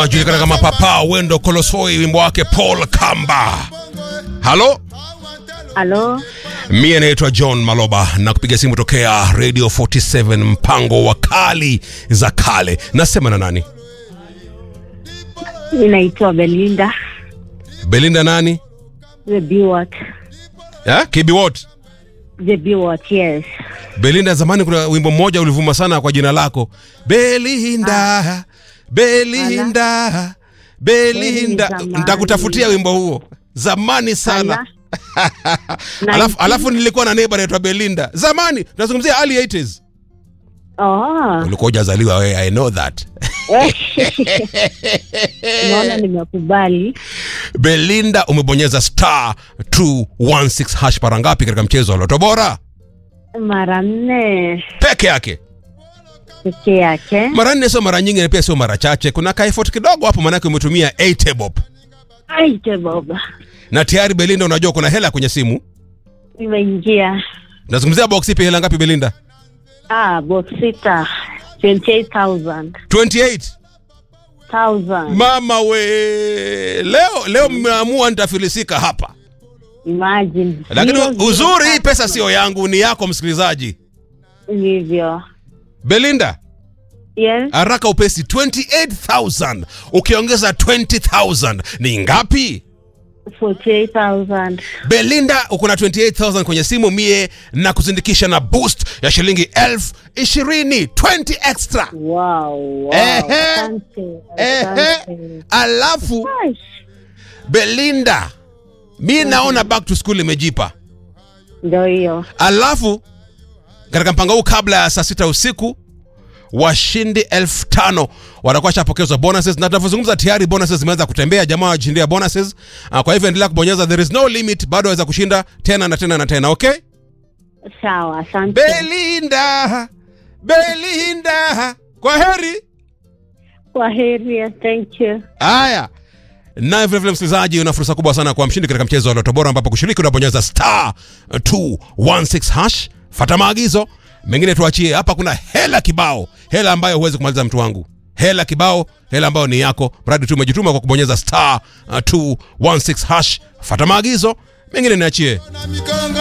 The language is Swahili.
jamaa ajulikana kama Papa Wendo Kolosoi, wimbo wake Paul Kamba. Halo, Halo, mie naitwa John Maloba na kupiga simu tokea Radio 47 mpango wa kali za kale. Nasema na nani? ninaitwa Belinda Belinda nani? the Biwat. Ya? KB what? The Biwat, yes. Belinda, zamani kuna wimbo mmoja ulivuma sana kwa jina lako Belinda, Belinda, Belinda. zamani. Nitakutafutia wimbo huo zamani sana. Ala. Alafu, alafu nilikuwa na neighbor anaitwa Belinda zamani, tunazungumzia early 80s. Oh. Ulikuwa hujazaliwa wewe, I know that. Naona nimekubali. Belinda, umebonyeza star 216 hash mara ngapi katika mchezo wa Loto Bora Mara nne peke yake? peke yake. Mara nne sio mara nyingi, na pia sio mara chache. Kuna ka effort kidogo hapo, maanake umetumia 8 bob Aite baba, na tayari Belinda, unajua kuna hela kwenye simu. nimeingia. Nazungumzia box ipi, hela ngapi Belinda? Ah, box sita 28,000. 28. 1000. Mama we, leo leo mmeamua nitafilisika hapa, Imagine. lakini Zero, zero, uzuri hii tatu. pesa sio yangu, ni yako msikilizaji. Hivyo. Belinda, Yes. haraka upesi, 28000 ukiongeza 20000 ni ngapi? 48,000. Belinda, uko na 28000 kwenye simu, mie na kuzindikisha na boost ya shilingi elfu ishirini 20 extra. Wow, wow. Ehe. Asante. Ehe. Asante. Alafu Aish. Belinda, mi naona back to school imejipa. Ndio hiyo. Alafu katika mpango huu, kabla ya saa sita usiku washindi elfu tano watakuwa shapokezwa bonuses, na tunavyozungumza tayari bonuses zimeanza kutembea, jamaa wajishindia bonuses. Ah, Kwa hivyo endelea kubonyeza, there is no limit, bado waweza kushinda tena na tena na tena. Okay, Sawa, asante. Belinda, Belinda, kwa heri. Kwa heri, thank you. Haya, naye vilevile msikilizaji, una fursa kubwa sana kwa mshindi katika mchezo wa Loto Bora, ambapo kushiriki unabonyeza star 216 hash. Fata maagizo mengine, tuachie hapa. Kuna hela kibao, hela ambayo huwezi kumaliza mtu wangu, hela kibao, hela ambayo ni yako, mradi tu umejituma kwa kubonyeza star 216 hash. Fata maagizo mengine, niachie. na mikongo